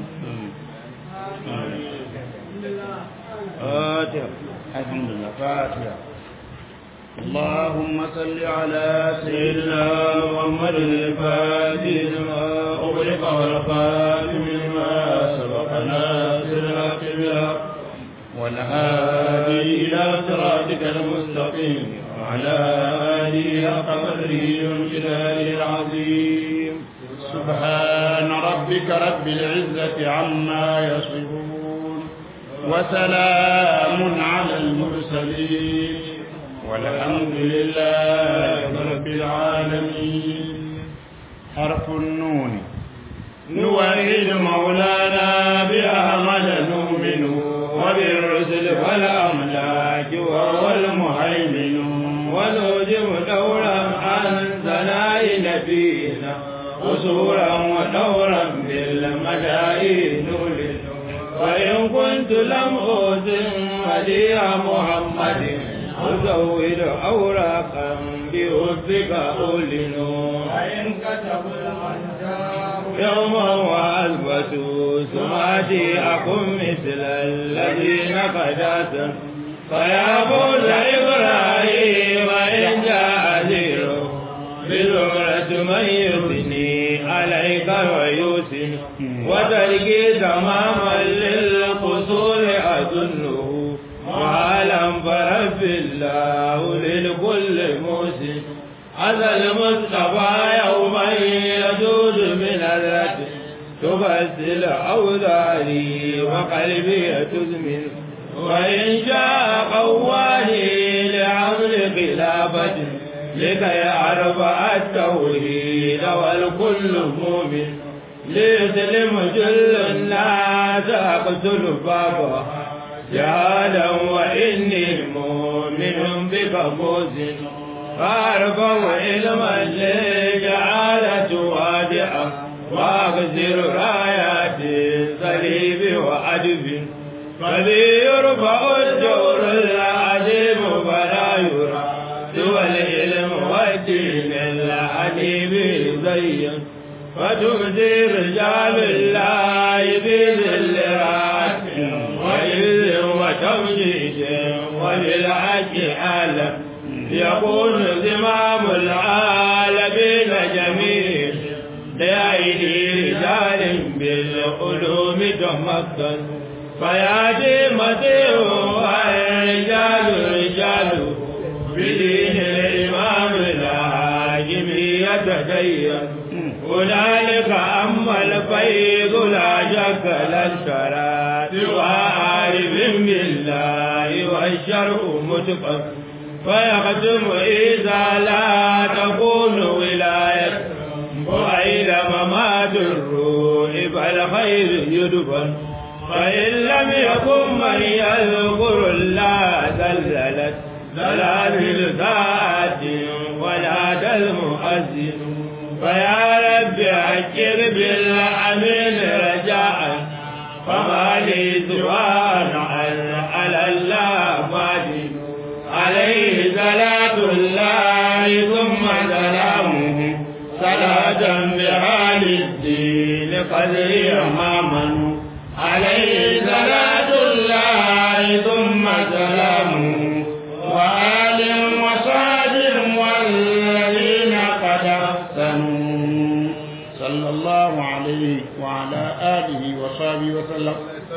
فاتحة الحمد لله فاتحة اللهم صل على سيدنا محمد الفاتح لما أغلق والخاتم لما سبق ناصر الحق بالحق والهادي إلى صراطك المستقيم وعلى آله حق قدره وامتداره العظيم سبحان ربك رب العزة عما يصفون وسلام على المرسلين والحمد لله رب العالمين حرف النون نوحد مولانا بأحمد نؤمن وبالرسل والأملاك وهو المهيمن ونوجب دورا عن ثناء نبينا قصورا ودورا بالمدائن نولد وإن كنت لم أوزن مديح محمد أزود أوراقا بحبك أولن وإن كتبوا الأنجار يوما وأثبتوا سمعتي أكن مثل الذين قداسا فيا فوز إبراهيم إن جاء زيره بزمرة من يثني عليك ويوسن وتركي تماما للقصور أظنه وعلم فرب الله للكل موسن هذا المصطفى يوما يجود من الرد تبسل أوزاري وقلبي تزمن وإن شاء قواني لعمل خلافة لكي أرفع التوحيد والكل مؤمن ليسلم جل الناس أقتل بابا جهالا وإني مؤمن بك موزن فارفع علما لجعالة وادعا واغزر رايات صليب وعدب فلي يرفع الجور العظيم فلا يرى سوى العلم والدين الحنيف زين فتؤذي رجال الله بذل راس وعز وتمجيد وللحق عالم يكون زمام العالمين جميع بأيدي رجال بالعلوم تمكن فياتي مسيح والرجال رجال بدين الإمام الحاكم يتدين هنالك أما الفيض لا شك للشراب وعارف بالله والشرع متقن فيختم إذا لا تكون ولاية وإلى ممات الروح فالخير يدفن فإن لم يكن من يذكر الله زلزلت زلازل ساعة ولا المؤذن فيا رب أكر بالأمين رجاء فما لي سوان على الله مادين عليه صلاة الله ثم سلامه صلاة بها للدين قدري أماما عليه صلاة الله ثم سلامه وآل وصحب والذين قد أحسنوا صلى الله عليه وعلى آله وصحبه وسلم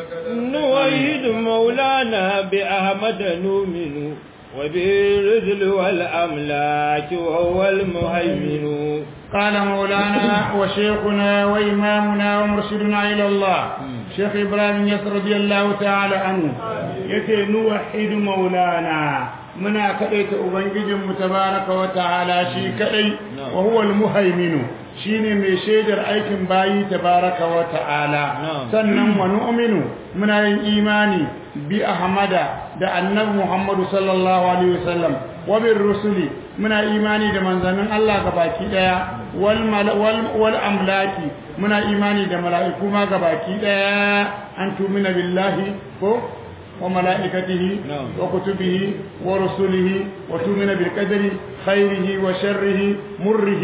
نوحد مولانا بأحمد نؤمن وبالرذل والأملاك وهو المهيمن قال مولانا وشيخنا وإمامنا ومرشدنا إلى الله شيخ إبراهيم يسر رضي الله تعالى عنه يتي نوحد مولانا منا كأيت أبنجم تبارك وتعالى شي كأي وهو المهيمن shine mai shaidar aikin bayi tabaraka wa ta'ala sannan wa nu'minu muna yin imani bi ahmada da annabi muhammadu sallallahu alaihi wasallam wa bir rusuli muna imani da manzannin Allah gabaki daya wal wal amlaki muna imani da mala'iku ma gabaki daya an tumina billahi ko وملائكته وكتبه ورسله وتؤمن بالقدر خيره وشره مره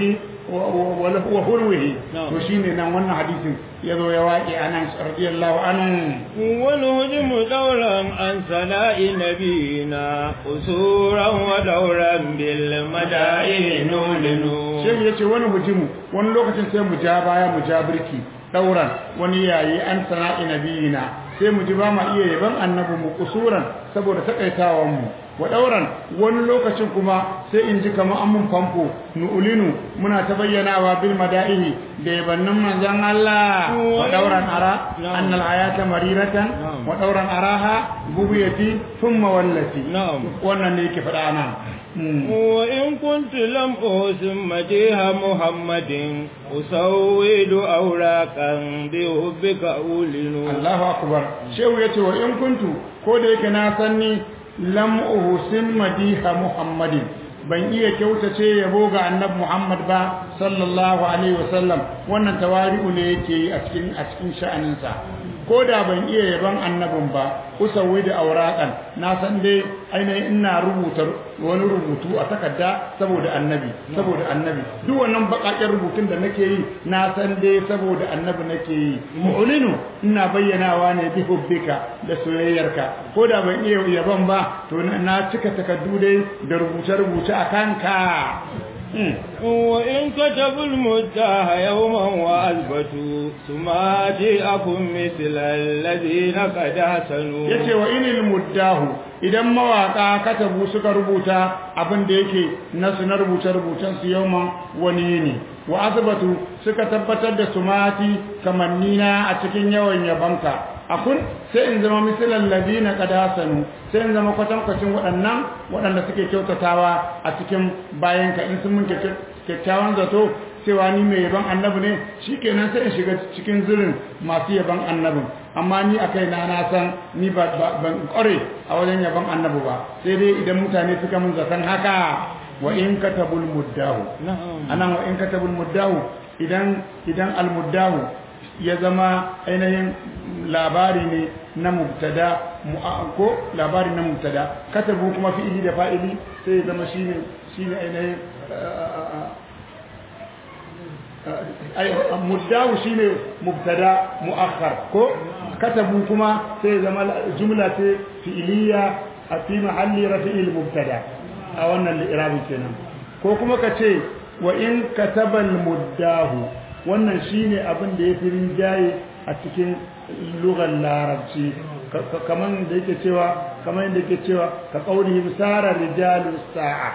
wa hulwihi to shine nan wannan hadisin yazo ya waƙi anan radiyallahu anhu wal hujmu dawran an sana'i nabiyina usuran wa dawran bil mada'i nulinu sai yace wani hujimu wani lokacin sai mu ja baya mu ja birki dauran wani yayi an sana'i nabiyina sai mu ji ba ma iya yaban annabi mu kusuran saboda takaitawan mu wa dauran wani lokacin kuma sai in ji kamar an mun famfo nu'ulinu muna ta bayyanawa bil mada'ihi da yabannin manzon Allah wa dauran ara annal ayata mariratan wa dauran araha bubiyati thumma wallati wannan ne yake faɗa nan وإن كنت لم أسم مجيها محمد أسود أوراقا بحبك أولن الله أكبر شو يتي وإن كنت كوديك ناسني لم أحسن مديها محمد ban iya kyautace yabo ga annabi Muhammad ba sallallahu alaihi wasallam wannan tawari'u ne yake a cikin a cikin sha'aninsa ko da ban iya yaban annabin ba usawi da auraqan na san dai ainihin ina rubuta wani rubutu a takarda saboda annabi saboda annabi duk wannan bakakken rubutun da nake yi na san dai saboda annabi nake yi mu'linu ina bayyanawa ne bi hubbika da soyayyarka ko da ban iya yaban ba to na cika takardu dai da rubuce rubuce a kanka وإن كتبوا المدة يوما وأثبتوا ثم جاءكم مثل الذين قد حسنوا yace wa inil muddahu idan mawaka katabu suka rubuta abin da yake nasu na rubuce rubucen su yauma wani ne wa azbatu suka tabbatar da sumati kamannina a cikin yawan yabanka akun sai in zama misalan ladina qadasanu sai in zama kwatankwacin waɗannan waɗanda suke kyautatawa a cikin bayanka in sun mun kyakkyawan zato cewa ni mai yaban annabi ne shikenan sai in shiga cikin zirin masu yaban annabin amma ni a kai na na san ni ba ban kware a wajen yaban annabi ba sai dai idan mutane suka mun zaton haka wa in katabul muddahu anan wa in katabul muddahu idan idan al muddahu ya zama ainihin labari ne na mubtada ko labari na mubtada katabu kuma fi'ili da fa'ili sai ya zama shine shine ainihin muddahu shine mubtada muakhar ko katabu kuma sai zama jumla ce fi'iliya a fi mahalli rafi'il mubtada a wannan li'irabin kenan ko kuma ka ce wa in katabal muddahu wannan shine abin da yafi rinjaye a cikin lugar larabci kaman da yake cewa kaman da yake cewa ka qaulihim sara rijalu sa'a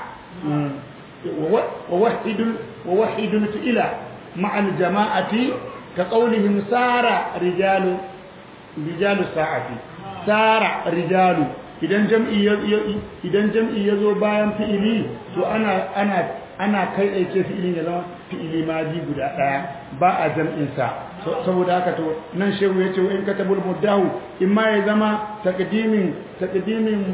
wa wahidul wa wahidul ila مع الجماعة كقولهم سار رجال رجال الساعة سار رجال idan jam'i idan jam'i yazo bayan fi'ili to ana ana ana kai aike fi'ilin ya zama fi'ili maji guda daya ba a jam'in sa saboda haka to nan shehu yace in katabul muddahu imma ya zama taqdimin taqdimin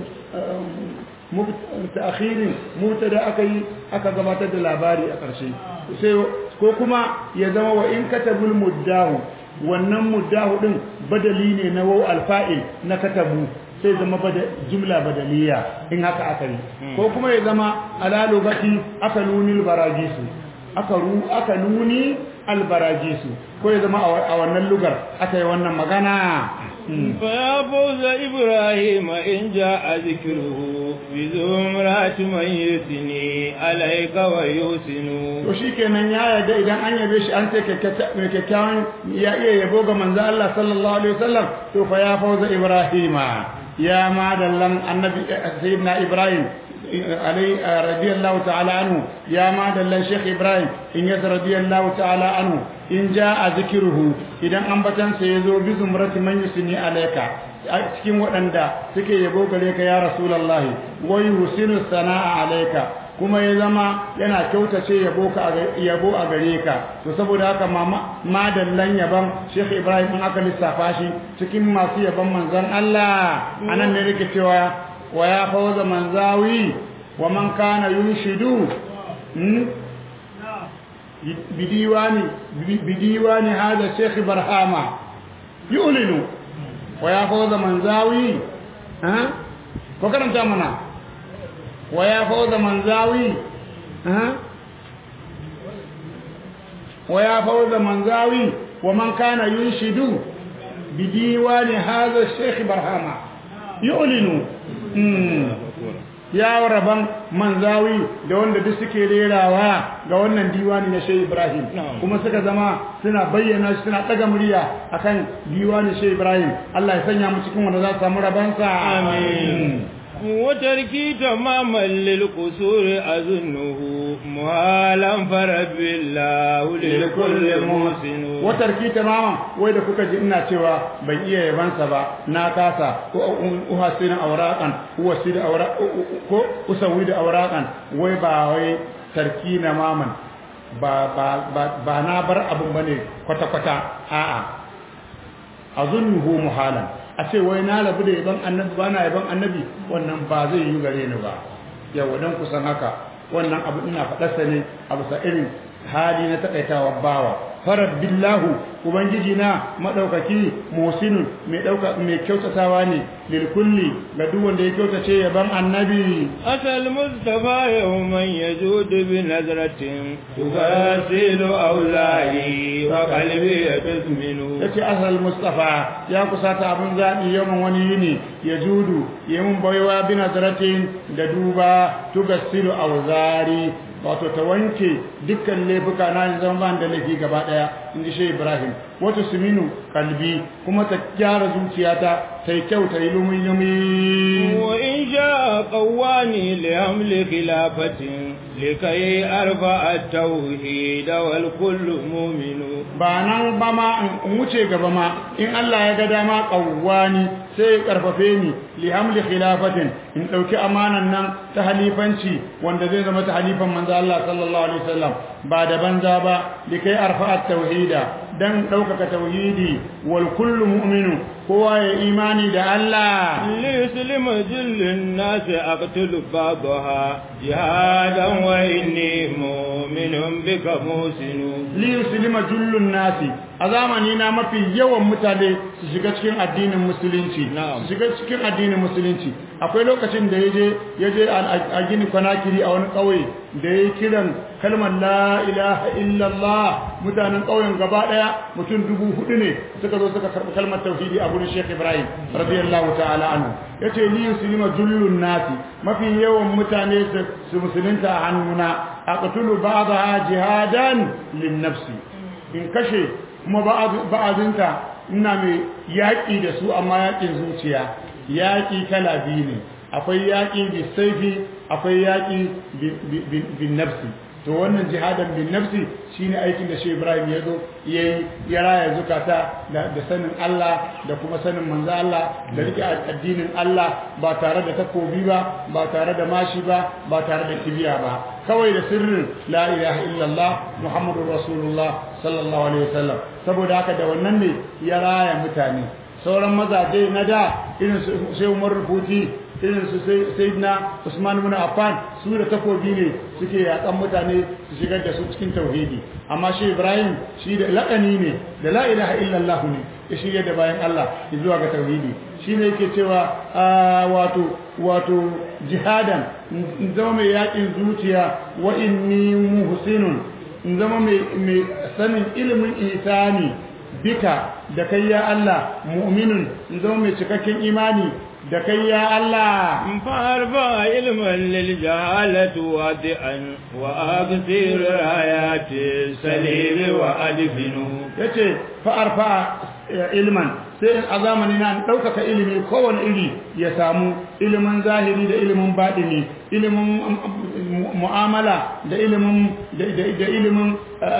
ta'akhirin mubtada akai aka gabatar da labari a ƙarshe sai ko kuma ya zama wa in katabul muddahu wannan muddahu din badali ne na waw alfa'il na katabu sai zama bada jumla badaliya in haka aka yi ko kuma ya zama ala lugati aka nuni albarajisu aka ru aka nuni albarajisu ko ya zama a wannan lugar aka yi wannan magana فيا فوز إبراهيم إن جاء ذكره بزمرة من يثني عليك ويحسن to shikenan ya yarda idan an yabe shi an ce mai kyakkyawan ya iya yabo ga manzo Allah sallallahu alaihi wasallam to fa ya fauza Ibrahima ya madallan annabi sayyidina Ibrahim علي رضي الله تعالى عنه يا ما دل الشيخ إبراهيم إن يس رضي الله تعالى عنه إن جاء ذكره إذا أنبتن سيزو بزمرة من يسني عليك cikin waɗanda suke yabo gare ka ya rasulullahi wa yusinu sana'a alayka kuma ya zama yana kyautace yabo ka yabo a gare ka to saboda haka mama madallan yaban Sheikh Ibrahim in aka lissafa shi cikin masu yaban manzon Allah anan ne yake cewa ويا فوز منزاوي ومن كان ينشد بديوان بديوان هذا الشيخ برهامة يؤلن ويا فوز منزاوي ها فكرم تامنا ويا فوز منزاوي ها wa ya fawza manzawi wa man kana yunshidu bi diwani hadha shaykh barhama yu'linu ya raban manzawi da wanda duk suke rerawa ga wannan diwani na Shehu Ibrahim kuma suka zama suna bayyana shi suna daga murya akan diwani Shehu Ibrahim Allah ya sanya mu cikin wanda za su samu rabansa amin وتركي تماما للقصور أظنه مهالا فرب الله لكل محسن وتركي تماما وإذا كنت جئنا سوى بيئة يبانسا با ناكاسا أحسن أوراقا أسويد أوراقا أسويد أوراقا ويبا وي تركي تماما ba ba ba na bar abun bane kwata kwata a'a azunnuhu muhalan a ce wai na rabu da yaban annabi ba na yaban annabi wannan ba zai yi gare ni ba yawa dan kusan haka wannan abu ina faɗarsa ne a bisa irin hali na takaitawa bawa farad billahu ubangiji na madaukaki musinun mai dauka mai kyautatawa ne lil kulli ga duk wanda ya kyautace yaban annabi asal mustafa yawman yajud bi nazratin tugasilu awlahi wa qalbi yatminu yace asal mustafa ya kusata abun zabi yawan wani yini yajudu yayin baiwa bi nazratin da duba tugasilu awzari wato ta wanke dukkan laifuka na zama ban da laifi gaba daya inji shi Ibrahim wato suminu kalbi kuma ta gyara zuciyata ta yi kyau ta yi lumi lumi wa in sha qawani li hamli khilafatin likai arfa at-tauhid wal kullu mu'minu ba nan ba ma in wuce gaba ma in Allah ya ga dama qawani sai ya karfafe ni li hamli khilafatin in dauki amanan nan ta halifanci wanda zai zama ta halifan manzo Allah sallallahu alaihi wasallam ba da banza ba likai arfa at-tauhida dan daukaka tauhidi wal kullu mu'minu kowa ya imani da Allah li yuslima jillin nas aqtulu ba'daha jihadan wa inni mu'minun bika musinu li yuslima jullun nasi a zamani na mafi yawan mutane su shiga cikin addinin musulunci su shiga cikin addinin musulunci akwai lokacin da yaje yaje a gini kwanakiri a wani kauye da yayi kiran kalmar la ilaha illallah mutanen kauyen gaba daya mutum dubu hudu ne suka zo suka karbi kalmar tauhidi a gurin Sheikh Ibrahim radiyallahu ta'ala anhu yace li yuslima jullun nasi mafi yawan mutane su musulunta a hannuna aqtulu ba'daha jihadan lin nafsi in kashe kuma ba'azinta ina mai yaƙi da su amma yaƙin zuciya yaƙi kala biyu ne akwai yaƙi bisaifi akwai yaƙi bin nafsi to wannan jihadan bin nafsi shine aikin da shi Ibrahim ya zo yayi ya raya zukata da sanin Allah da kuma sanin manzo Allah da rike addinin Allah ba tare da takobi ba ba tare da mashi ba ba tare da kibiya ba kawai da sirrin la ilaha illallah muhammadur rasulullah sallallahu alaihi wasallam saboda haka da wannan ne ya raya mutane sauran mazaje na da irin su sai Umar Rufuti irin su Sayyidina Usman ibn Affan su da takobi ne suke yakan mutane su shigar da su cikin tauhidi amma shi Ibrahim shi da laƙani ne da la ilaha illallah ne ya shirya da bayan Allah zuwa ga tauhidi shi ne yake cewa wato wato jihadan in zama mai yakin zuciya wa inni muhsinun in zama mai sanin ilimin isani bika da kai ya Allah mu'minun in zama mai cikakken imani da kai ya Allah farfa ilman lil jahalati wadi'an wa aghfir ayati salim wa adfinu yace fa arfa ilman sai a zamani na ɗaukaka ilimi kowane iri ya samu ilimin zahiri da ilimin baɗini ilimin mu'amala da ilimin da ilimin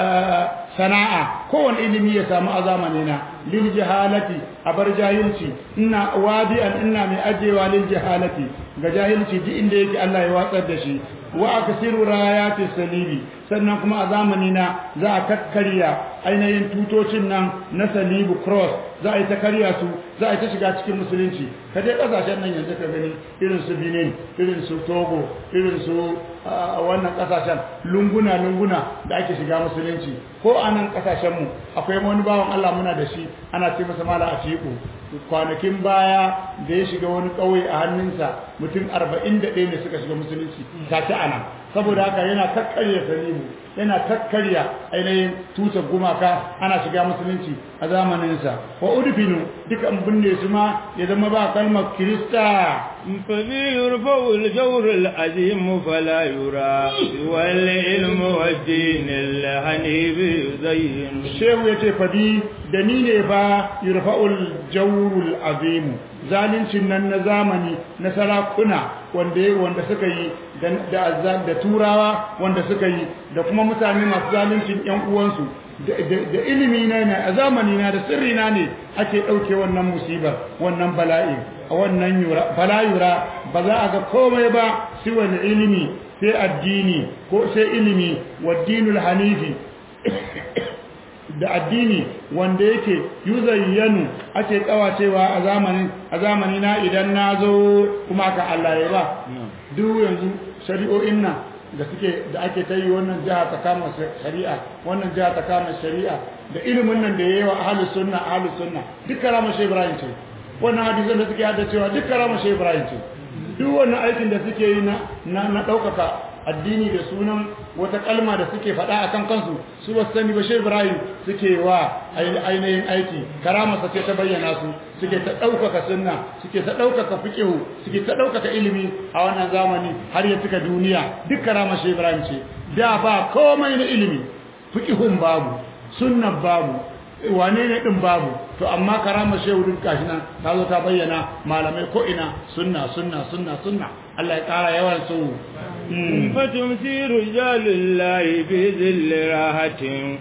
sana'a kowane ilimi ya samu a zamani na lil jahalati a bar jahilci ina wadi'an ina mai ajewa lil jahalati ga jahilci duk inda yake Allah ya watsar da shi wa aksiru rayati salibi sannan kuma a zamani na za a kakkarya ainihin tutocin nan na salibu cross za a yi ta karya su za a ta shiga cikin musulunci ka je kasashen nan yanzu ka gani irin su Benin irin su Togo irin su wannan kasashen lunguna lunguna da ake shiga musulunci ko a nan kasashen mu akwai wani bawan Allah muna da shi ana ce masa mala atiku kwanakin baya da ya shiga wani ƙauye a hannunsa mutum 41 ne suka shiga musulunci ta ci ana saboda haka yana kakkarya salimu yana kakkarya ainihin tutar gumaka ana shiga musulunci a zamaninsa wa udfinu duka an binne su ma ya zama ba kalmar kirista ففي يرفع الجور العظيم فلا يرى والعلم والدين الحنيف يزين shehu ya ce fadi da ni ne ba yurfa'ul jawrul azimu zalincin nan na zamani na sarakuna wanda wanda suka yi da da turawa wanda suka yi da kuma mutane masu zaluncin yan uwansu da ilimi na ne a zamani na da sirri na ne ake dauke wannan musibar wannan bala'i a wannan yura bala yura ba za a ga komai ba sai wani ilimi sai addini ko sai ilimi wa dinul hanifi da addini wanda yake yuzayyanu ake kawacewa a zamanin a zamani na idan na zo kuma ka Allah ya ba duk yanzu shari'o'in nan da suke da ake ta yi wannan jiha ta kama shari'a wannan jiha ta kama shari'a da ilimin nan da yayi wa ahlus sunna ahlus sunna duk karama shi Ibrahim ce wannan hadisan da suke hada cewa duk karama shi Ibrahim ce duk wannan aikin da suke yi na na daukaka addini da sunan wata kalma da suke faɗa akan kansu su ba sani ba shi Ibrahim suke wa ainihin aiki karamarsa ce ta bayyana su suke ta ɗaukaka sunna suke ta ɗaukaka fiƙihu suke ta ɗaukaka ilimi a wannan zamani har ya cika duniya duk karamar shi Ibrahim ce da ba komai na ilimi fiƙihun babu sunnan babu wane ne din babu to amma karamar shehu din kashi nan ta zo ta bayyana malamai ko ina sunna sunna sunna sunna Allah ya kara yawan su فتمسي رجال الله في ذل راحة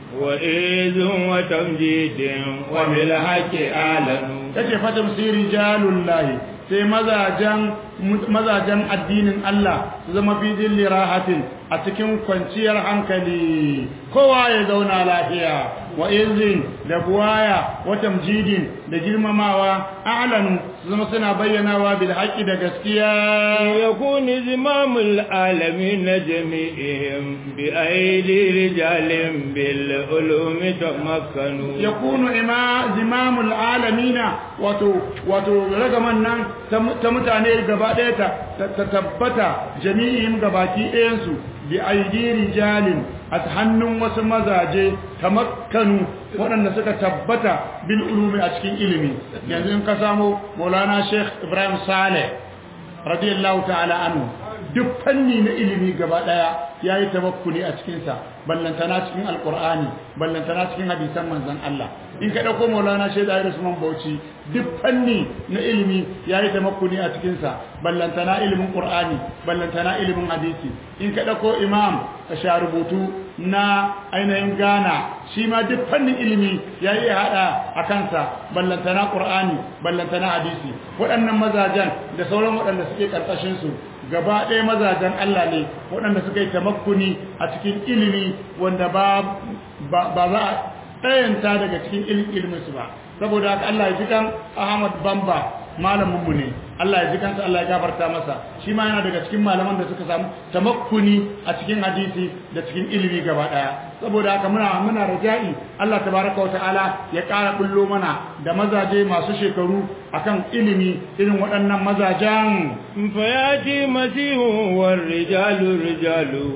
وإذ وتمجيد وبالحق أعلن tace fatamsi rijalullahi sai mazajen mazajen addinin Allah su zama fi dilli rahatin a cikin kwanciyar hankali kowa ya zauna lafiya wa izin da buwaya wa tamjidin da girmamawa a'lanu su zama suna bayyanawa bil haqqi da gaskiya يكون زمام العالمين جميعهم بأيدي رجال بالعلوم تمكنوا yakunu ima zimamul alamina wato wato ragaman nan ta mutane gaba ɗaya ta ta tabbata jami'in gabaki ɗayan su bi aidi rijalin a hannun wasu mazaje tamakkanu waɗanda suka tabbata bil ulumi a cikin ilimi yanzu in ka samu Maulana Sheikh Ibrahim Saleh radiyallahu ta'ala anhu duk fanni na ilimi gaba daya yayi tabakkuni a cikin sa ballantana cikin alqur'ani ballantana cikin hadisan manzon Allah in ka dauko Maulana Sheikh Ayyish Usman Bauchi duk fanni na ilimi yayi tabakkuni a cikin sa ballantana ilimin qur'ani ballantana ilimin hadisi in ka dauko Imam rubutu na ainihin Ghana shi ma duk fannin ilimi yayi hada a kansa ballantana qur'ani ballantana hadisi waɗannan mazajen da sauran waɗanda suke karkashin su gaba ɗaya mazajen Allah ne waɗanda suka yi tamakkuni a cikin ilimi wanda ba za a ɗayanta daga cikin iliminsu ba saboda haka Allah ya ji kan Ahmad Bamba malaminmu ne Allah ya ji kansa Allah ya gafarta masa shi ma yana daga cikin malaman da suka samu tamakkuni a cikin hadisi da cikin ilimi gaba ɗaya saboda haka muna muna raja'i Allah tabaraka wa ta'ala ya ƙara bullo mana da mazaje masu shekaru akan ilimi irin waɗannan mazajen فياتي مسيح والرجال رجاله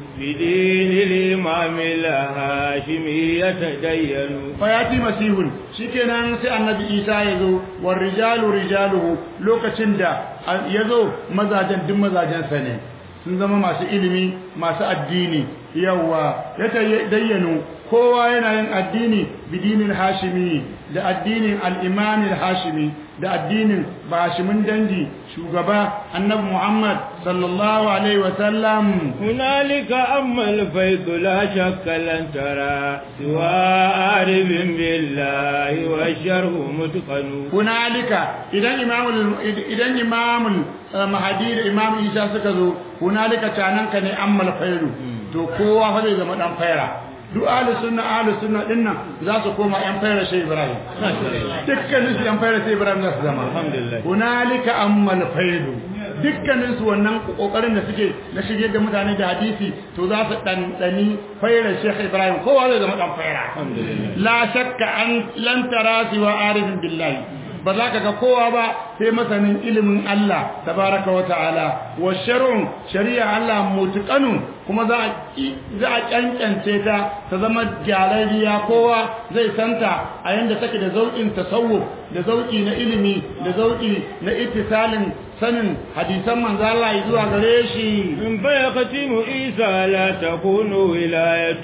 بدين الإمام الهاشمي يتدين fayati masihun shikenan sai annabi isa ya zo war rijalu rijaluhu lokacin da ya zo mazajen duk mazajensa ne sun zama masu ilimi masu addini yawa ya dayyano kowa yana yin addini bidinin hashimi da addinin al-imam al-hashimi da addinin bashimin dangi shugaba annabi muhammad sallallahu alaihi wa sallam هنالك أما الفيض لا شك لن ترى سوى عارف بالله والشرح متقن hunalika idan imamul idan imamul mahadi da imam isa suka zo hunalika cananka ne ammal fairu to kowa fa zai zama dan faira duk ahli sunna ahli sunna din nan za su koma yan fayar shi Ibrahim dukkanin su yan fayar shi Ibrahim za su zama Alhamdulillah. hunalika ammal faidu dukkanin su wannan kokarin da suke na shige da mutane da hadisi to za su dandani fayar Sheikh Ibrahim kowa zai zama dan fayara Alhamdulillah. la shakka an lan tara siwa arifin billahi ba za ka ga kowa ba sai masanin ilimin Allah tabaraka wa ta'ala wa shar'un shari'a Allah mutqanun kuma za a za a kankance ta ta zama gyararriya kowa zai santa a yanda take da zaukin tasawuf da zauki na ilimi da zauki na ittisalin sanin hadisan manzo Allah zuwa gare shi من فيختم عيسى لا تكون ولاية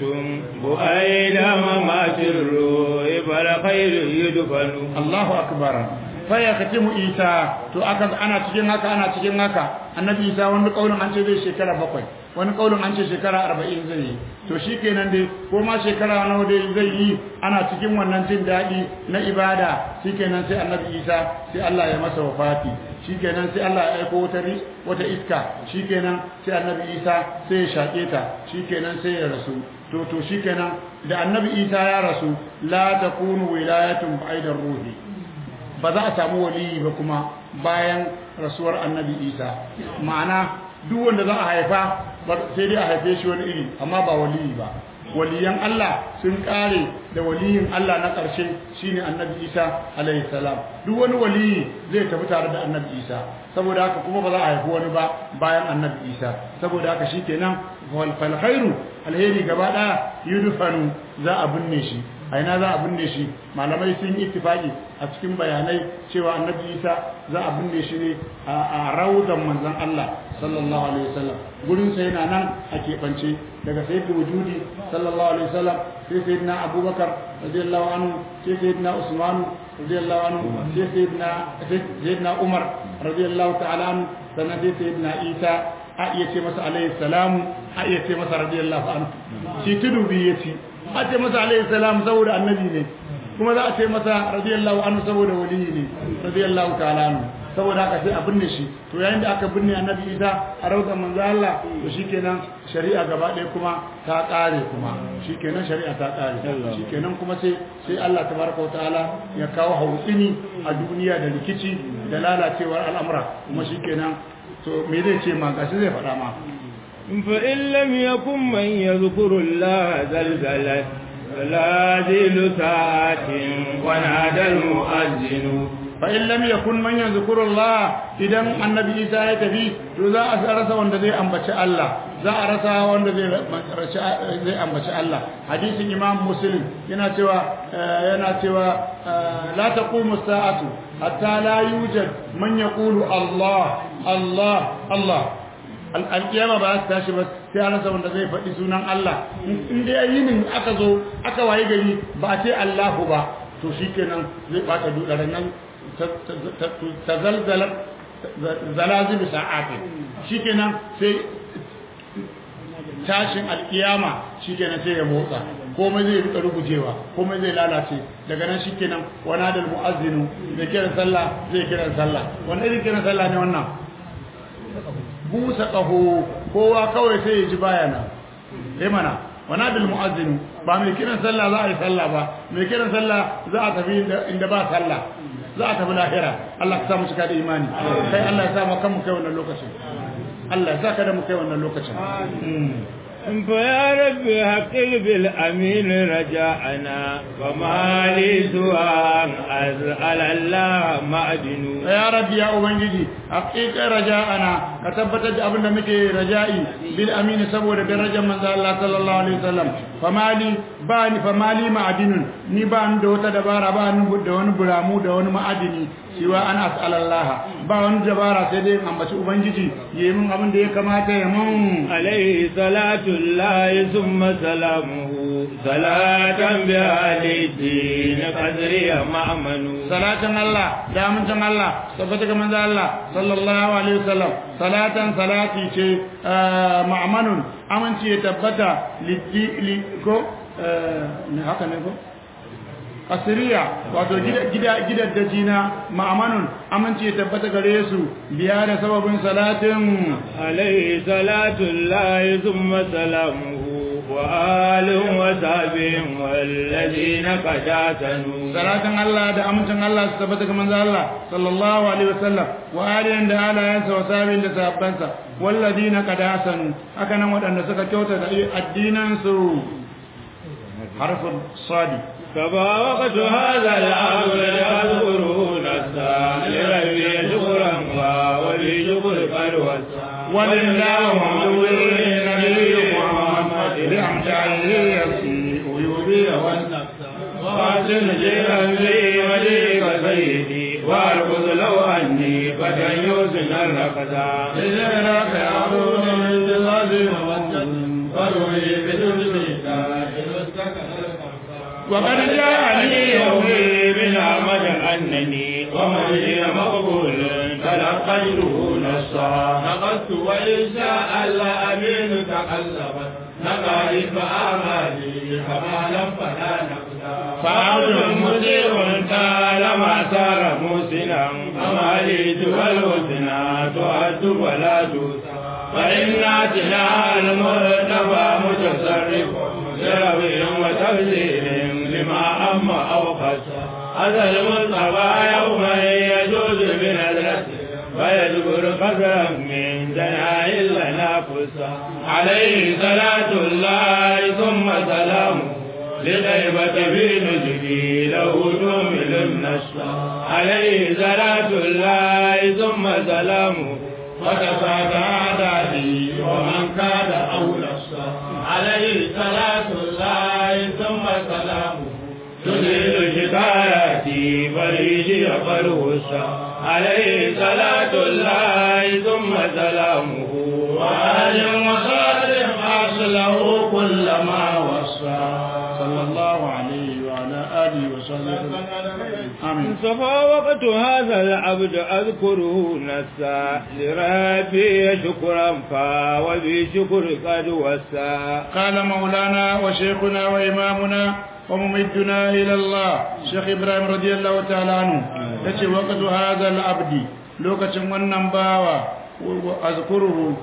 بؤيد ممات الروح فالخير يدفن Allahu akbar fa ya katimu Isa to aka ana cikin haka ana cikin haka annabi Isa wani kaulin an ce zai shekara bakwai wani kaulin an ce shekara arba'in zai yi to shikenan dai ko ma shekara nawa dai zai yi ana cikin wannan jin daɗi na ibada shikenan sai annabi Isa sai Allah ya masa wafati shikenan sai Allah ya aiko wata ri- wata iska shikenan sai annabi Isa sai ya shake ta shikenan sai ya rasu to to shikenan da annabi Isa ya rasu la takunu wilayatun ba'idar ruhi ba za a samu waliyi ba kuma bayan rasuwar annabi Isa ma'ana duk wanda za a haifa ba- sai dai a haife shi wani iri amma ba waliyi ba waliyan Allah sun kare da waliyin Allah na ƙarshe shine annabi Isa alaihi salam duk wani waliyi zai tafi tare da annabi Isa saboda haka kuma ba za a haifi wani ba bayan annabi Isa saboda haka shikenan wal fal khairu alheri gaba daya yudfanu za a binne shi a ina za a binne shi malamai sun yi ittifaki a cikin bayanai cewa annabi Isa za a binne shi ne a raudan manzon Allah sallallahu alaihi wasallam gurin sa yana nan a keɓance daga sayyidul wujudi sallallahu alaihi wasallam sai sayyidina Abubakar radiyallahu anhu sai sayyidina Usman radiyallahu anhu sai sayyidina sayyidina Umar radiyallahu ta'ala anhu sannan sai sayyidina Isa a iya ce masa alaihi salamu a iya ce masa radiyallahu anhu shi tudu biyu ya ci a ce masa alaihi salam saboda annabi ne kuma za a ce masa radiyallahu anhu saboda waliyi ne radiyallahu ta'ala anhu saboda haka sai a binne shi to yayin da aka binne annabi Isa a rautar manzo Allah to shikenan shari'a gaba ɗaya kuma ta ƙare kuma shikenan shari'a ta ƙare shikenan kuma sai sai Allah tabaraka wa ta'ala ya kawo hautsini a duniya da rikici da lalacewar al'amura kuma shikenan to me zai ce ma gashi zai faɗa ma فإن لم يكن من يذكر الله زلزلت زلازل ساعات ونادى المؤذن fa in lam yakun man yadhkuru Allah idan annabi Isa ya tafi to za a rasa wanda zai ambaci Allah za a rasa wanda zai zai ambaci Allah hadisin Imam Muslim yana cewa yana cewa la taqumu sa'atu hatta la yujad man yaqulu Allah Allah Allah alƙiyama ba ta tashi ba sai an rasa wanda zai faɗi sunan Allah in dai yinin aka zo aka waye gari ba a ce Allahu ba to shikenan zai bata dudaran nan tazalzalat zalazil sa'atin shikenan sai tashin alkiyama shikenan sai ya motsa komai zai rika rugujewa komai zai lalace daga nan shikenan wana da muazzinu zai kiran sallah zai kiran sallah wani irin kiran sallah ne wannan busa ƙaho kowa kawai sai ya ji bayana sai mana wana bil mu'azzin ba mai kiran sallah za a yi sallah ba mai kiran sallah za a tafi inda ba sallah za a tafi lahira Allah ka sa mu cika da imani kai Allah ya sa mu kan mu kai wannan lokacin Allah ya sa ka da mu kai wannan lokacin فيا رب حقق بالأمين رجاءنا وما لي سوى أن أسأل الله معدن يا رب يا أبنجي حقق رجاءنا كتبت أبن مكي رجائي بالأمين سبور درجة من الله صلى الله عليه وسلم فما لي باني فما لي معدن ni ba ni da wata dabara ba ni da wani buramu da wani ma'adini siwa an as'alallaha ba wani dabara sai dai ambaci ubangiji yayi min abin da ya kamata ya mun alaihi salatu llahi thumma salamuhu salatan bi alihi na qadri ma'manu salatan Allah da amincin Allah tabbata ga manzo Allah sallallahu alaihi wasallam salatan salati ce ma'manun aminci ya tabbata li ko ne haka ne ko asiriya wato gidan daji na ma'amanun aminci ya tabbata gare su biya da sababin salatin alaihi salatu lahi zumma salamuhu وآل وصحبه والذين قد اعتنوا salatan Allah da amincin Allah su tabbata ga manzo Allah sallallahu alaihi wasallam wa aliyan da alayansa wa sabin da sahabbansa walladina qad hasanu haka nan wadanda suka kyauta da addinan su harfin sadi كما وقت هذا الأمر يذكرون السائل ربي شكرا ولي شكر قد ولله محمد النبي محمد بأمجاده يسيء يبيع والنفس وأحسن جيرا لي وليك سيدي وارقص لو أني فتى يوسن الرقصا إذنك يعود من الذي فروي بدون وقد جاءني يومي من عمد أنني ومن هي مقبول تلقيته نصا نقصت وإن شاء الله أمين تقلبت نقائب أعمالي كما لم فلا نقصا فعبد مطيع طالما صار موسنا أماليت والوسنا تعد ولا توسع فإناتنا المرتبى متصرف لربي وتفسير لما أما أو خسر هذا المصطفى يوما يجوز بنذرته فيذكر قدرا من دنائل لنا قصة عليه صلاة الله ثم سلامه لغيبة في نزلي له تؤمن النصر عليه صلاة الله ثم سلامه وكفى عدادي ومن كاد أولى عليه صلاة الله ثم سلامه تزيل شكاياتي فريجي فرهسا عليه صلاة الله ثم سلامه وآل وصالح أصله كل ما وصى صلى الله عليه وعلى آله وصحبه آمين صفى وقت هذا العبد أذكره نسى لربي شكرا فا وبشكر قد وسى قال مولانا وشيخنا وإمامنا وممدنا إلى الله شيخ إبراهيم رضي الله تعالى عنه يتي وقت هذا العبد لوكة ونن باوا أذكره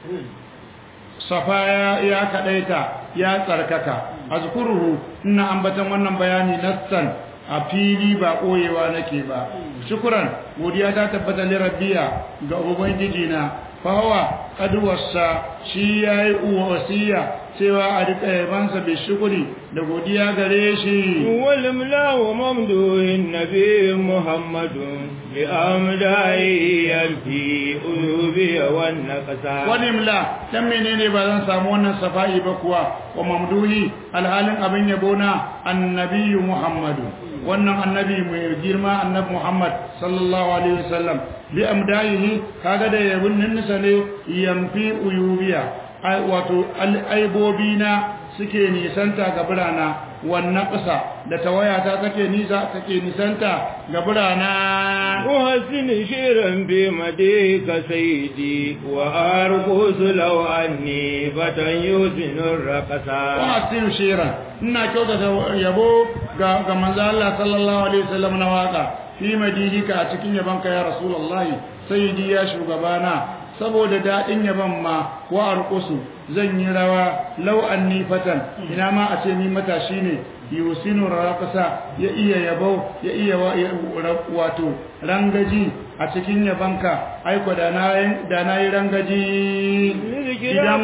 صفايا يا كديتا يا تركك أذكره إن أنبتا ونن بياني نسا a fili ba ɓoyewa nake ba shukuran godiya ta tabbata li rabbiya ga ubangiji na fahawa kaduwarsa shi ya yi wasiya cewa a rika yabansa bai shukuri da godiya gare shi والملا وممدوح النبي محمد بأمدائه يلفي أيوبي والنقصا wani mla dan menene ba zan samu wannan safa'i ba kuwa wa mamduhi alhalin abin yabo na annabiyu muhammadu wannan annabi mai girma annabi muhammad sallallahu alaihi wasallam bi amdaihi kaga da yabun nan ne yamfi uyubiya ai wato aibobina suke nisanta ga birana wannan ƙasa da tawayata take nisa take nisanta ga birana وحسن شيرا بمديك سيدي وأرقص لو أني فتى يوسن الرقصا wa'asiru shiran ina kyautata yabo ga ga manzo Allah sallallahu alaihi wasallam na waka fi madidika a cikin yabanka ya rasulullahi sayyidi ya shugabana saboda dadin yaban ma wa arqusu zan yi rawa law anni fatan ina ma a ce ni matashi ne yusinu raqasa ya iya yabo ya iya wa- ya- wato rangaji a cikin yabanka aiko da na da na yi rangaji idan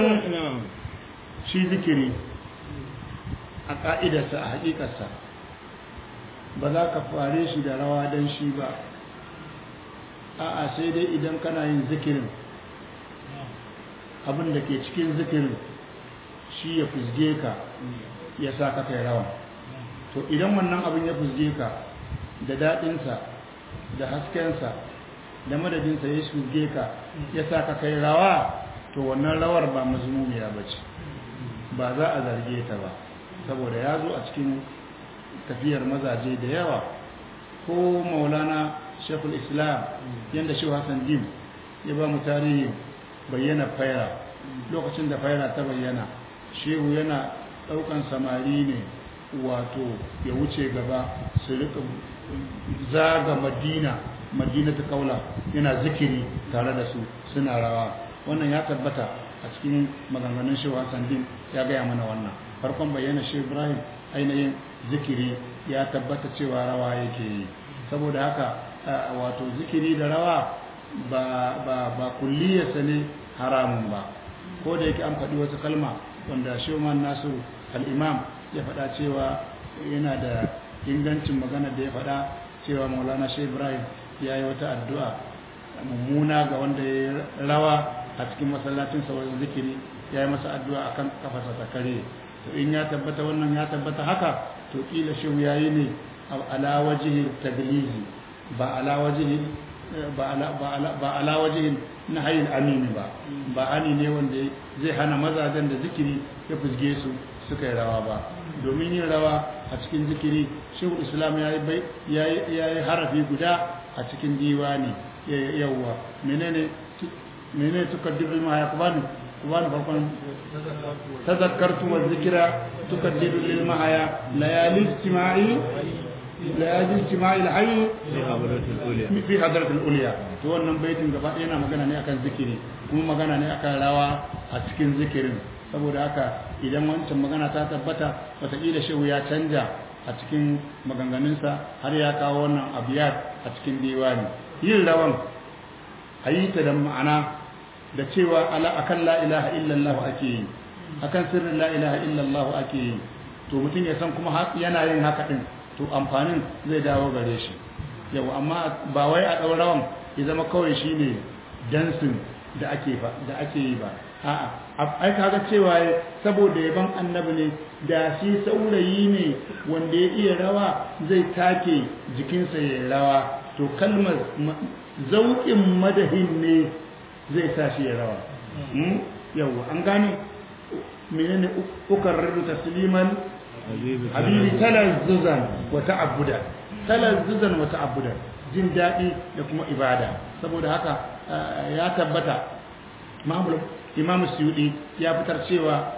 shi zikiri a ƙa'idarsa a haƙiƙarsa ba za ka fare shi da rawa don shi ba a'a sai dai idan kana yin zikirin abin da ke cikin zikirin shi ya fusge ka ya sa ka kai rawa to idan wannan abin ya fusge ka da daɗinsa da haskensa da madadinsa ya fusge ka ya sa ka kai rawa to wannan rawar ba mazmumiya ba ce ba za a zarge ta ba saboda ya zo a cikin tafiyar mazaje da yawa ko maulana shekul islam yadda shi hassan dim ya ba mu tarihin bayyana faira lokacin da faira ta bayyana shehu yana daukan samari ne wato ya wuce gaba su rika zaga madina madina ta kaula yana zikiri tare da su suna rawa wannan ya tabbata a cikin maganganun shehu Hassan din ya gaya mana wannan farkon bayyana shehu Ibrahim ainihin zikiri ya tabbata cewa rawa yake yi saboda haka wato zikiri da rawa ba ba ba kulliyarsa ne haramun ba ko da yake an faɗi wasu kalma wanda Sheuman Nasu al-Imam ya faɗa cewa yana da ingancin magana da ya faɗa cewa Maulana Shehu Ibrahim ya yi wata addu'a mummuna ga wanda ya rawa a cikin masallacin sa wajen zikiri ya yi masa addu'a akan kafasa ta kare to in ya tabbata wannan ya tabbata haka to kila shehu yayi ne ala wajhi taglizi ba ala wajhi ba ala ba ala ba ala wajhi nahyin amini ba ba ani ne wanda zai hana mazajen da zikiri ya fusge su suka yi rawa ba domin yin rawa a cikin zikiri shehu islam ya yi harafi guda a cikin diwani yawwa menene menene tukaddiru ma ya kubani kubani farkon tazakkartu wa zikira tukaddiru lil mahaya layali istima'i layali istima'i al-hayy fi hadratul ulya to wannan baitin gaba yana magana ne akan zikiri kuma magana ne akan rawa a cikin zikirin saboda haka idan wancan magana ta tabbata wataƙila shehu ya canja a cikin maganganunsa har ya kawo wannan abiyat a cikin diwani yin rawan a yi ta da ma'ana da cewa akan la ilaha illallah ake yi akan sirrin la ilaha illallah ake yi to mutum ya san kuma yana yin haka din to amfanin zai dawo gare shi yau amma ba wai a ɗau rawan ya zama kawai shine dansin da ake da ake yi ba a'a ai kaga cewa saboda yaban annabi ne da shi saurayi ne wanda ya iya rawa zai take jikinsa ya rawa to kalmar zauƙin madahin ne zai sa shi ya rawa yawa an gane menene ukar rubu tasliman habibi talazzuzan wa ta'abbuda talazzuzan wa ta'abbuda jin daɗi da kuma ibada saboda haka ya tabbata mamul imam suyudi ya fitar cewa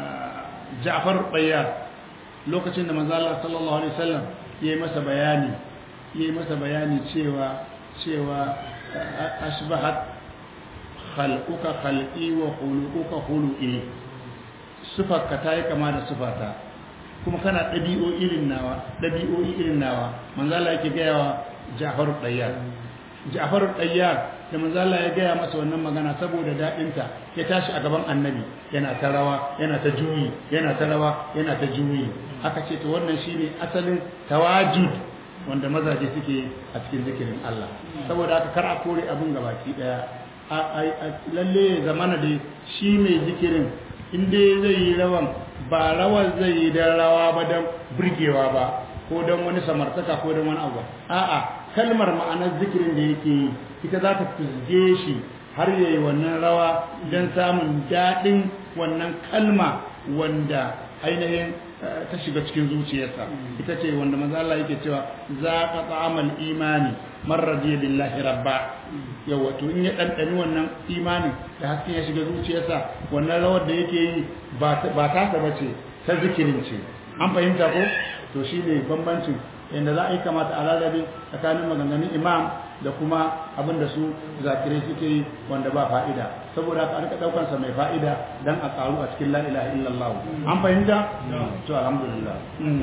ja'far bayyar lokacin da manzo Allah sallallahu alaihi wasallam yayi masa bayani yayi masa bayani cewa cewa ashbahat khalquka khalqi wa khuluquka khuluqi sifarka ta yi kama da sifata kuma kana ɗabi'o irin nawa ɗabi'o'i irin nawa manzo Allah yake gaya wa Ja'far Dayyar Ja'far Dayyar da manzo Allah ya gaya masa wannan magana saboda daɗinta ya tashi a gaban Annabi yana ta rawa yana ta juyi yana ta rawa yana ta juyi aka ce to wannan shine asalin tawajud wanda mazaje suke a cikin zikirin Allah saboda haka kar a kore abin gabaki daya lalle zamana da shi mai zikirin inda zai yi rawan ba rawar zai yi don rawa ba don burgewa ba ko don wani samartaka ko don wani abu a'a kalmar ma'anar zikirin da yake yi ita za ta fizge shi har yayi wannan rawa don samun daɗin wannan kalma wanda ainihin ta shiga cikin zuciyarsa ita ce wanda manzo Allah yake cewa za ka ta'amal imani man radiya billahi rabba yawa to in ya dandani wannan imani da hasken ya shiga zuciyarsa wannan rawar da yake yi ba ta ta bace ta zikirin ce an fahimta ko to shine bambancin yadda za a yi kamata a lalabe tsakanin maganganun imam da kuma abin da su zakirai suke yi wanda ba fa'ida saboda haka an ka daukar sa mai fa'ida dan a karu a cikin la ilaha illallah an fahimta to alhamdulillah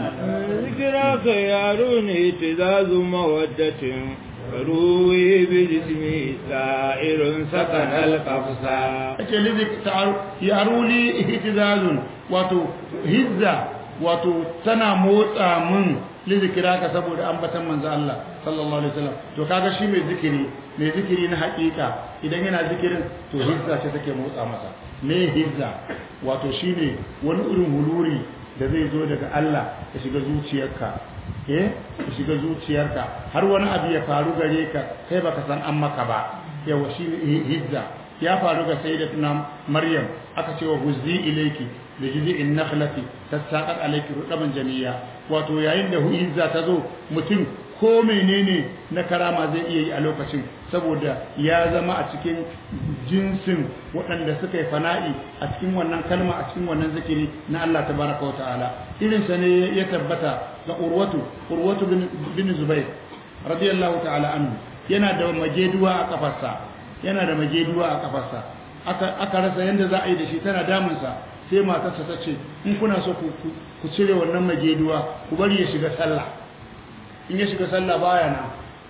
zikira ka yaro ne tizazu mawaddatin ruwi bi jismi sa'irun sakan alqafsa ake lizik yaro li ihtizazun wato hizza wato tana motsa mun lizikira ka saboda ambatan manzo Allah sallallahu alaihi wasallam to kaga shi mai zikiri mai zikiri na hakika idan yana zikirin to hizza ce take motsa masa me hizza wato shine wani irin huluri da zai zo daga Allah ya shiga zuciyarka eh ya shiga zuciyarka har wani abu ya faru gare ka kai baka san an maka ba yawa shine hizza ya faru ga sayyidatuna maryam aka ce wa huzzi ilayki da jizi'in nakhlati tasaqat alayki rudaban jamiya wato yayin da huizza ta zo mutum ko menene na karama zai iya yi a lokacin saboda ya zama a cikin jinsin waɗanda suka yi fana'i a cikin wannan kalma a cikin wannan zikiri na Allah tabaraka wa ta'ala irin sa ne ya tabbata ga urwatu urwatu bin zubair radiyallahu ta'ala anhu yana da mageduwa a kafarsa yana da mageduwa a kafarsa aka aka rasa yanda za a yi da shi tana damunsa sai matarsa ta ce in kuna so ku ku cire wannan mageduwa ku bari ya shiga sallah in ya shiga sallah baya nan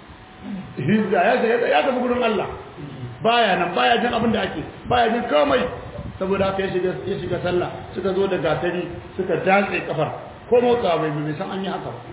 hizza ya ya tafi gurin Allah baya nan baya jin abin da ake baya jin komai saboda haka ya shiga ya shiga sallah suka zo da gatari suka datse kafar ko motsa bai bai san an yi haka ba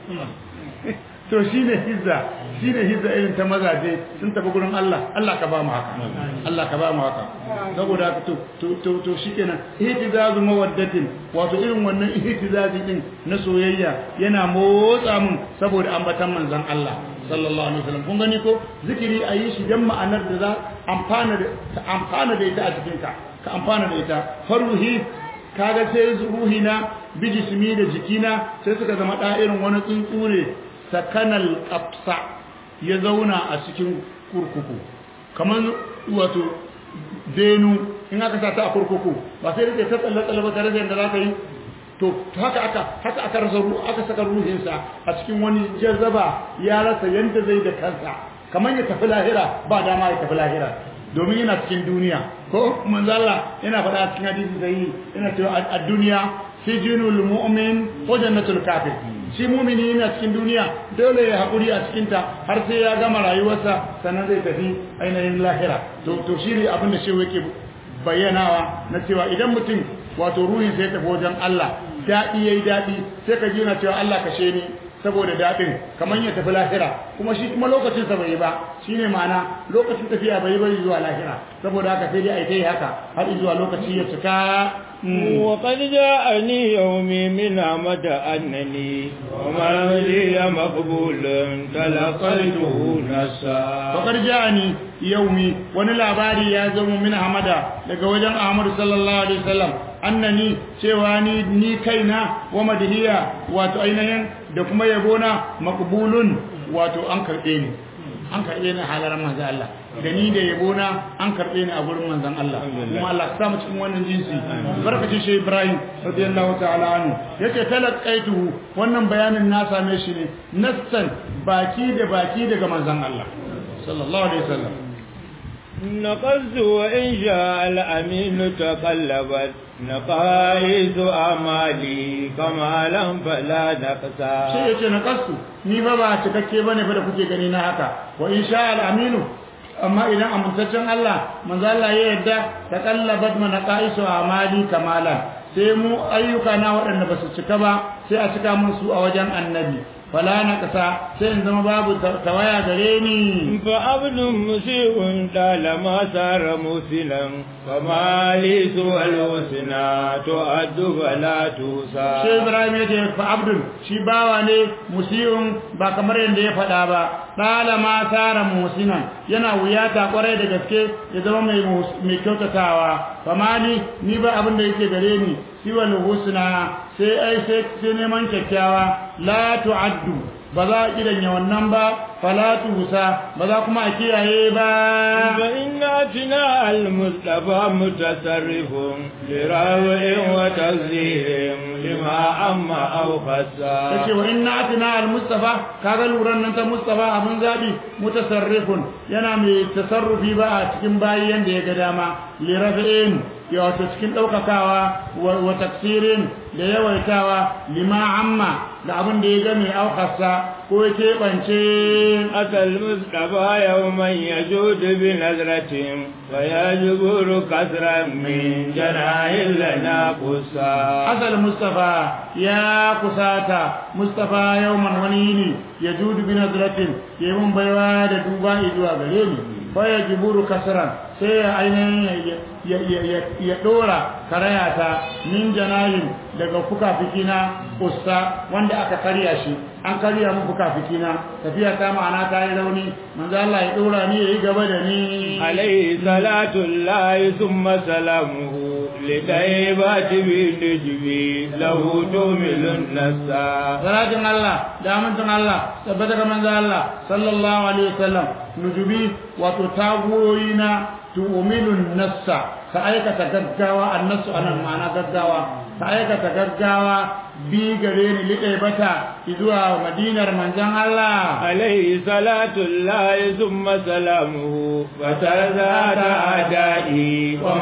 to shine hizza shine hizza irin ta mazaje sun tafi gurin Allah Allah ka ba mu haka Allah ka ba mu haka saboda haka to to to, to shikenan ihtizazu mawaddatin wato irin wannan ihtizazi din na soyayya yana motsa mun saboda ambatan manzon Allah sallallahu alaihi wasallam kun gani ko zikiri ayi shi dan ma'anar da za amfana da amfana da ita a cikin ka ka amfana da ita faruhi kaga sai ruhina bijismi da jikina sai suka zama da irin wani tsuntsure sakanal qafsa ya zauna a cikin kurkuku kaman wato denu in aka sa ta a kurkuku ba sai da ta tsalle tsalle ba tare da yadda za ka yi to haka aka haka aka rasa aka saka ruhinsa a cikin wani jazaba ya rasa yanda zai da kansa kaman ya tafi lahira ba dama ya tafi lahira domin yana cikin duniya ko manzo Allah yana faɗa cikin hadisi sahihi yana cewa ad-dunya sijinul mu'min wa jannatul kafir shi mu'mini yana cikin duniya dole ya hakuri a cikin ta har sai ya gama rayuwarsa sannan zai tafi ainihin lahira to to shi ne abin da shehu yake bayyanawa na cewa idan mutum wato ruhin sai tafi wajen Allah daɗi yayi daɗi sai ka ji na cewa Allah kashe ni saboda daɗin kamar ya tafi lahira kuma shi kuma lokacin sa bai ba shine ma'ana lokacin tafiya bai bai zuwa lahira saboda haka sai dai ai kai haka har zuwa lokaci ya cika وقد جاءني يومي من عمد أنني وما لي مقبول تلقيته نسا وقد جاءني يومي wani labari ya zama min hamada daga wajen Ahmad sallallahu alaihi wasallam annani cewa ni ni kaina wa madhiya wato ainihin da kuma yabona maqbulun wato an karbe ni an karbe ni halaran manzo Allah da ni da yabona an karbe ni a gurin manzon Allah kuma Allah ka samu cikin wannan jinsi barkacin shi Ibrahim radiyallahu ta'ala anhu yace talaqaituhu wannan bayanin na same shi ne nassan baki da baki daga manzon Allah sallallahu alaihi wasallam نقص وإن شاء الأمين تقلبت نقائص أمالي كمالا فلا نقصا shi yace na kasu ni ba ba cikakke bane fa da kuke gani na haka wa insha al aminu amma idan amintaccen Allah manzo Allah ya yarda taqallabat manaqaisu amali kamalan sai mu ayyuka na waɗanda ba su cika ba sai a cika mun su a wajen annabi fala na kasa sai in zama babu tawaya gare ni فعبد مسيء طالما سار مسلا فما لي سوى الحسنى تؤد فلا shi توسى Ibrahim ya ce fa abdul shi bawa ne musiyun ba kamar yadda ya faɗa ba ɗala ma tara musinan yana wuyata kwarai da gaske ya zama mai mus- mai kyautatawa fa mali ni ba abin da yake gare ni siwal husna sai ai sai sai neman kyakkyawa la tu'addu ba za a kidanya wannan ba fala tusa ba za kuma a kiyaye ba فإن أتنا المصطفى متصرف لروع وتزيير لما أما أو خسا yace wa inna atina al-mustafa kaga luran nan ta mustafa abun zabi mutasarrifun yana mai tasarrufi ba a cikin bayi yanda ya ga dama li raf'in ya wato cikin daukakawa wa, wa taksirin da yawaitawa lima amma da abin da ya ga mai aukasa ko ya keɓance أتى المصطفى يوما يجود بنظرة فيجبر كسرا من جناح لنا قصا asal mustafa ya kusata mustafa yawman wani yini ya judu bi nazratin ya mun baiwa da duba zuwa gare ni fa ya jiburu kasran sai ya ainihin ya- ya ya ya, ya dora karayata min janayin daga fukafikina usta wanda aka karya shi an karya mun fukafikina tafiya ta ma'ana ta yi rauni manzo Allah ya dora ni yayi gaba da ni عليه صلاة الله ثم سلامه لطيبات بالنجبي له تمل النسا salatin Allah da amincin Allah tabbata ga manzo Allah sallallahu alaihi wasallam nujubi wato tagoyi na tu'minun nassa ka aikata gaggawa annasu anan ma'ana gaggawa ka aikata gaggawa bi gare ni liɗe bata zuwa madinar manzon Allah عليه صلاة الله ثم سلامه فتزاد أعدائي وما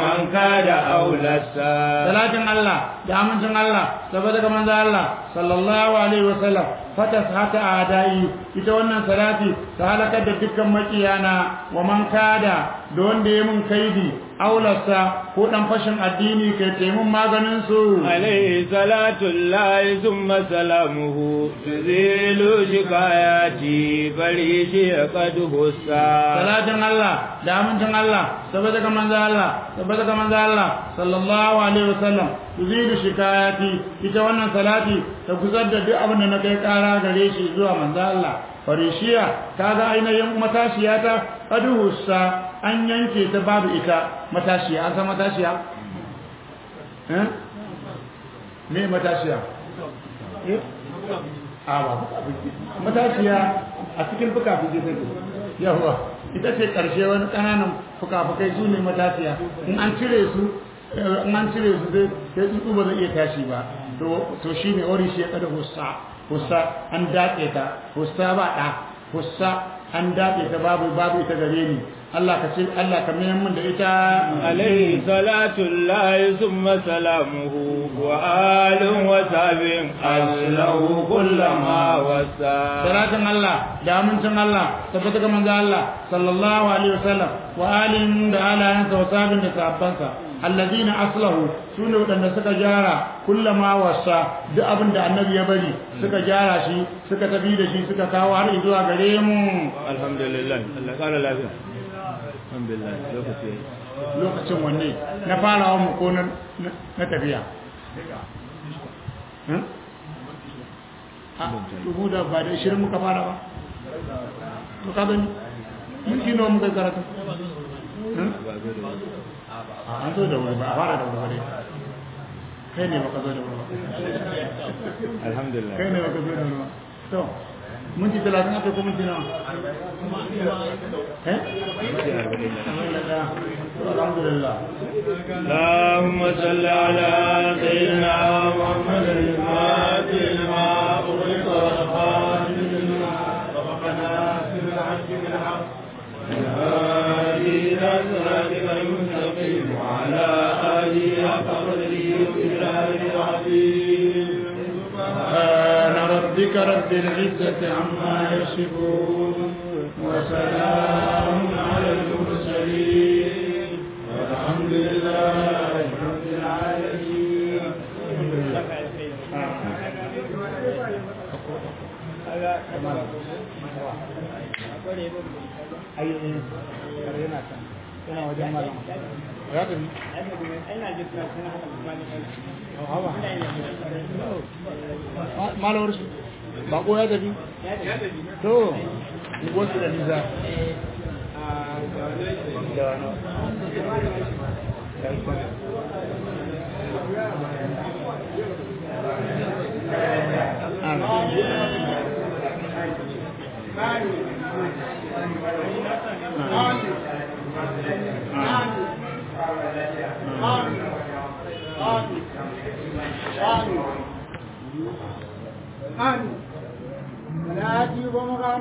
كاد أولسا salatin Allah da amincin Allah saboda ga manzo Allah sallallahu alaihi wasallam fatas hata adai ita wannan salati ta halakar da dukkan makiyana wa man kada da wanda ya mun kaidi aulasa ko dan fashin addini kai taimun maganin su عليه صلاة الله ثم سلامه تزيل شكاياتي بريشي قد هسا salatin Allah da amincin Allah saboda ga manzo Allah saboda ga manzo Allah sallallahu alaihi wasallam tuzidu shikayati ita wannan salati ta gusar da duk abin da na kai kara gare shi zuwa manzo Allah farishiya kaga ainihin matashiya ta aduhussa an yanke ta babu ita matashiya an san matashiya eh me matashiya eh a ba matashiya a cikin fuka-fuki take yawa ita ce karshe wani kananan fuka-fukai su ne matashiya in an cire su in an cire su sai sai tsuntsu ba zai iya tashi ba to to shine ori shi ya kada hussa hussa an dace ta hussa ba da hussa an dace ta babu babu ita gare ni Allah ka ce Allah ka mayar min da ita عليه صلاة الله ثم سلامه وآل وصحب أسله كل ما وسا salatin Allah da amincin Allah tabbata ga manzo Allah sallallahu alaihi wasallam wa alin da alayansa wa sabin da sahabbansa alladina aslahu sune wadanda suka gyara kullama wasa duk abin da annabi ya bari suka gyara shi suka tafi da shi suka kawo har zuwa gare mu الحمد لله الله قال لا فيه الحمد لله لوكتي lokacin wanne na farawa mu ko na na tafiya Hmm? a dubu da ba da shirin muka fara ba to ka gani minti nawa muka yi karatu Hmm? an zo da wuri ba a fara da wuri ba dai kai ne baka zo da wuri ba الحمد لله kai ne baka zo da wuri ba to minti talatin aka ko minti nawa eh alhamdulillah اللهم صل على سيدنا محمد الفاتح لما أغلق والخاتم لما سبق ناصر الحق بالحق الهادي إلى صراطك المستقيم وعلى آله حق قدره وإله العظيم سبحان ربك رب العزة عما يصفون وسلام على المرسلين والحمد لله رب العالمين yana wajen malam ya tafi malawar su bako ya tafi to wasu da nisa Amin. Salati goma ga